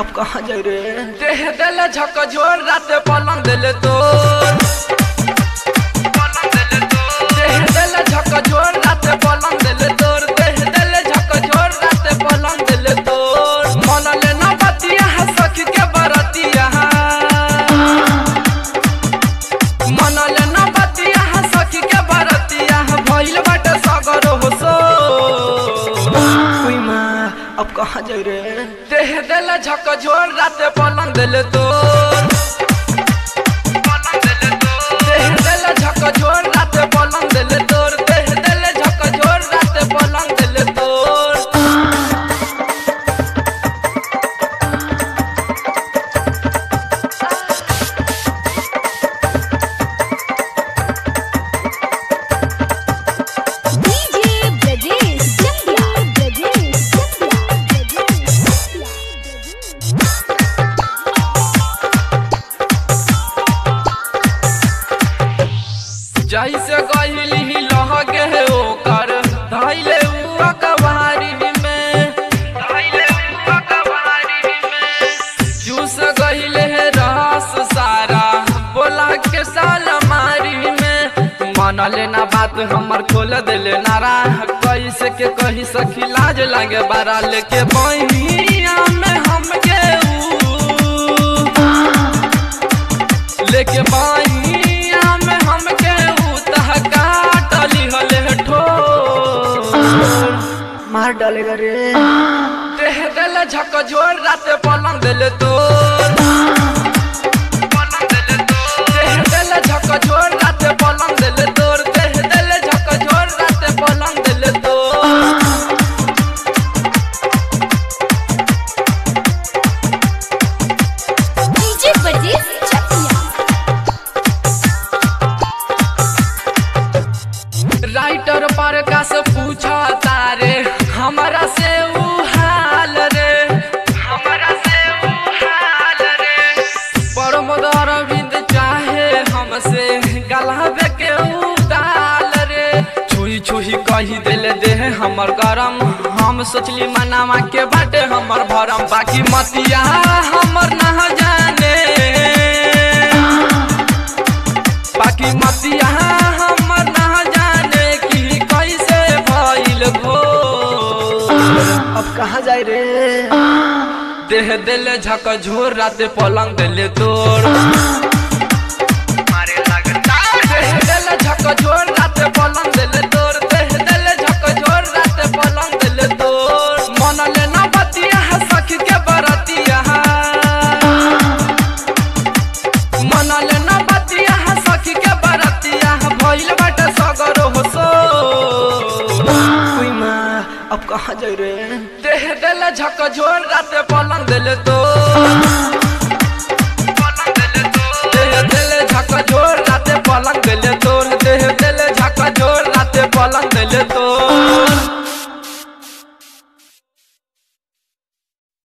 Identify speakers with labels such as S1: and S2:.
S1: अब कहाँ जाए रे
S2: देह देले झक झोर राते पलंग देले तोर देह देले झक झोर राते पलंग देले तोर देह देले झक झोर राते पलंग देले तोर मन ले ना बतिया है सखी के बरतिया मन ले ना बतिया है सखी के बरतिया भइल बाटे सगर हो सो
S1: कोई माँ अब कहाँ जाए रे
S2: देह देले झक झोर राते पलंग देले तोर देह देले झक झोर राते पलंग देले तोर देह देले झक झोर राते पलंग देले तोर
S3: DJ Brajesh Chakla Brajesh Chakla Brajesh Chakla
S2: जैसे गहिली लहगे ओकर धैले उ अकबारी में धैले उ अकबारी में चूस गहिले है रस सारा बोला के साल मारी में मन लेना बात हमर खोल देले नारा कैसे के कही सखी लाज लागे बारा लेके बहिया में हमके ऊ लेके बाइया में हमके उतह काटली हले ठोर
S1: मार डालेगा रे
S2: देह देले झक झोर राते पलंग देले तोर देह देले झक झोर राते पलंग देले तोर देह देले झक झोर राते पलंग देले तोर
S3: DJ Brajesh Chakla
S2: राइटर पर का से पूछा तारे हमारा से ऊ हाल रे हमारा से ऊ हाल रे परमद अरविंद चाहे हमसे गलाबे के ऊ दाल रे छुई छुई कही देले देह हमर गरम हम सोचली मनावा के बाटे हमर भरम बाकी मतिया हमर ना जाने बाकी मतिया हमर ना जाने कि कैसे भइल भो
S1: अब कहाँ जाए रे
S2: देह देले झक झोर राते पलंग देले तोर देह देले झक झोर राते पलंग देले तोर देह देले झक झोर राते पलंग देले तोर मन ले ना बतिया है सखी के बरतिया मन ले ना बतिया है सखी के बरतिया भइल बाटे सगर हो सो
S1: कोई माँ अब कहाँ जाए रे
S2: देह देले झक झोर राते पलंग देले तो